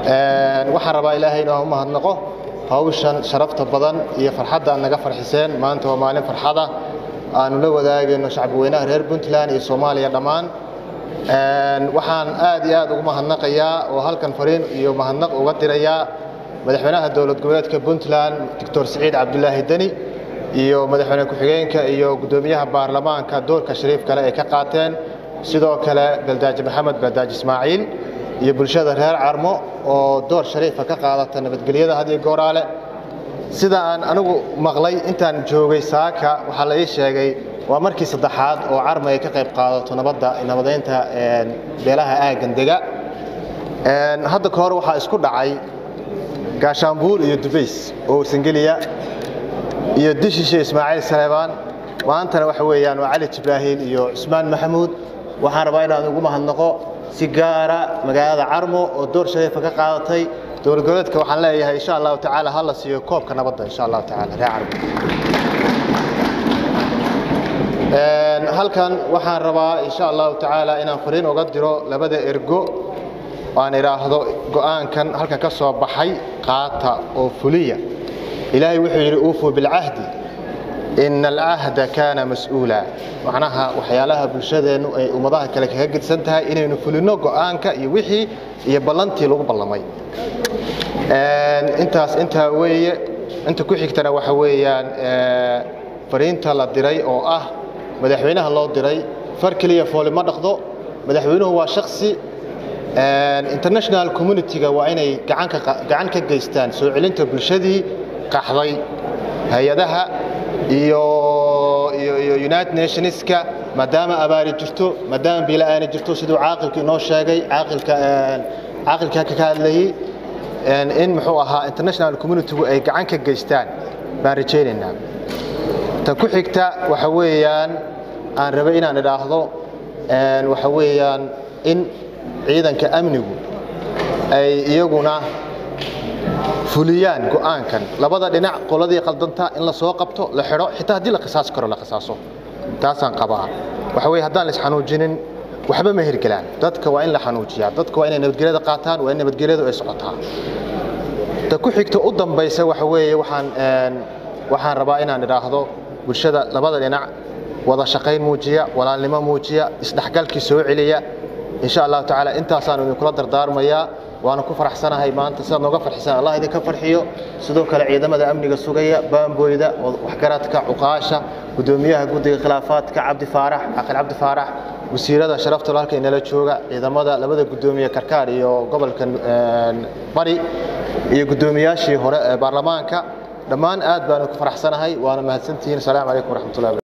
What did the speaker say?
waxaan rabaa ilaahay inaan u mahadnaqo hawshan sharafta badan iyo farxadda aad naga farxiseen maanta waa maalin farxada aanu la wadaagayno shacbweynaha reer puntland iyo soomaaliya dhammaan waxaan aad iyo aad ugu mahadnaqayaa oo halkan fariin iyo mahadnaq uga dirayaa madaxweynaha dowlad goboleedka puntland doctor siciid cabdulaahi deni iyo madaxweyne ku-xigeenka iyo guddoomiyaha baarlamaanka doorka shariif kale ay ka qaateen sidoo kale beldaaji maxamed beldaaji ismaaciil iyo bulshada reer carmo oo door shariifa ka qaadata nabadgelyada had iyo gooraale sida aan anigu maqlay intaan joogay saaka waxaa la ii sheegay waa markii saddexaad oo carmo ay ka qayb qaadato nabadda nabadeynta beelaha aaggan dega hadda ka hor waxaa isku dhacay gaashaanbuur iyo dubays oo warsangeliya iyo dishishe ismaaciil saleebaan maantana waxa weeyaan waa cali jibraahiil iyo cusmaan maxamuud waxaan rabaa inaan ugu mahadnaqo si gaara magaalada carmo oo door shariifa ka qaadatay dowlad goboleedka waxaan leeyahay insha allahu tacaala ha la siiyo koobka nabadda insha allahu tacaala reer carmo halkan waxaan rabaa insha allahu tacaala inaan fariin uga diro labada ergo aan idhaahdo go'aankan halkan ka soo baxay qaata oo fuliya ilaahay wuxuu yidhi uufuu bilcahdi ina alcahda kaana mas-uula macnaha waxyaalaha bulshadeennu ay ummadaha kale kaga gedsan tahay inaynu fulinno go'aanka iyo wixii iyo ballantii lagu ballamay intaas intaa weeye inta ku xigtana waxa weeyaan fariinta la diray oo ah madaxweynaha loo diray far keliya fooli ma dhaqdo madaxweynuhu waa shaksi international community-ga waa inay gacan ka geystaan soo celinta bulshadii qaxday hay-adaha iyo united nationska maadaama abaari jirto maadaama biila-aani jirto siduu caaqilka inoo sheegay caaqilka ka hadlayey in muxuu ahaa international community-gu ay gacan ka geystaan baan rajaynaynaa ta ku xigta waxa weeyaan aan rabay inaan idhaahdo waxa weeyaan in ciidanka amnigu ay iyaguna fuliyaan go'aankan labada dhinac qoladii qaldanta in la soo qabto la xidho xitaa haddii la qisaasi karo la qisaaso taasaan qabaa waxa weye haddaan la isxanuujinin waxba ma hirgelaan dadka waa in la xanuujiyaa dadka waa inay nabadgelyada qaataan waa in nabadgelyadu ay socotaa ta ku xigta u dambaysa waxa weeye waxaan waxaan rabaa inaan idhaahdo bulshada labada dhinac wada shaqayn muujiya walaalnimo muujiya isdhexgalkii soo celiya insha allahu tacaala intaasaan idinkula dardaarmayaa waana ku faraxsanahay maanta sidaad nooga farxisan allah idinka farxiyo sidoo kale ciidamada amniga sugaya baamboyda waxgaradka cuqaasha gudoomiyaha guddiga khilaafaadka cabdi faarax caqil cabdi faarax wasiirada sharafta halka inala jooga ciidamada labada gudoomiye karkaar iyo gobolka bari iyo gudoomiyaashii hore ee baarlamaanka dhammaan aad baanu ku faraxsanahay waana mahadsantihiin asalaamu calaykum waraxmatullahi